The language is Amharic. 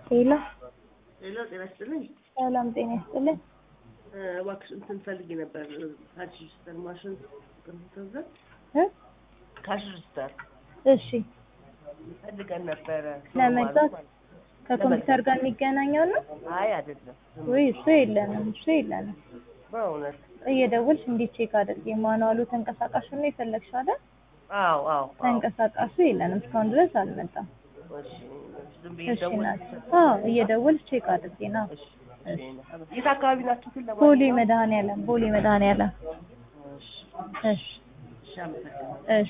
ሄሎ ሌላ ጤና ይስጥልኝ። ሰላም ጤና ይስጥልኝ። እባክሽ እንትን ፈልጌ ነበር ካሽ ሬጅስተር ማሽን ኮምፒውተር እ ካሽ ሬጅስተር እሺ ፈልገን ነበረ ለመግዛት ከኮምፒውተር ጋር የሚገናኘው ነው አይ አይደለም ወይ? እሱ የለንም፣ እሱ የለንም። በእውነት እየደወልሽ እንዴት ቼክ አድርጊ። ማኑዋሉ ተንቀሳቃሹ ነው የፈለግሽው አይደል? አዎ አዎ አዎ ተንቀሳቃሹ የለንም፣ እስካሁን ድረስ አልመጣም። እሺ ዝም ብዬ እሺ ደውል ናት። አዎ እየደወልሽ ቼክ አድርጊ ነው። እሺ እሺ የት አካባቢ ናችሁ ግን ቦሌ ለማንኛውም መድኃኔዓለም፣ ቦሌ መድኃኔዓለም። እሺ እሺ እሺ አመሰግናለሁ እሺ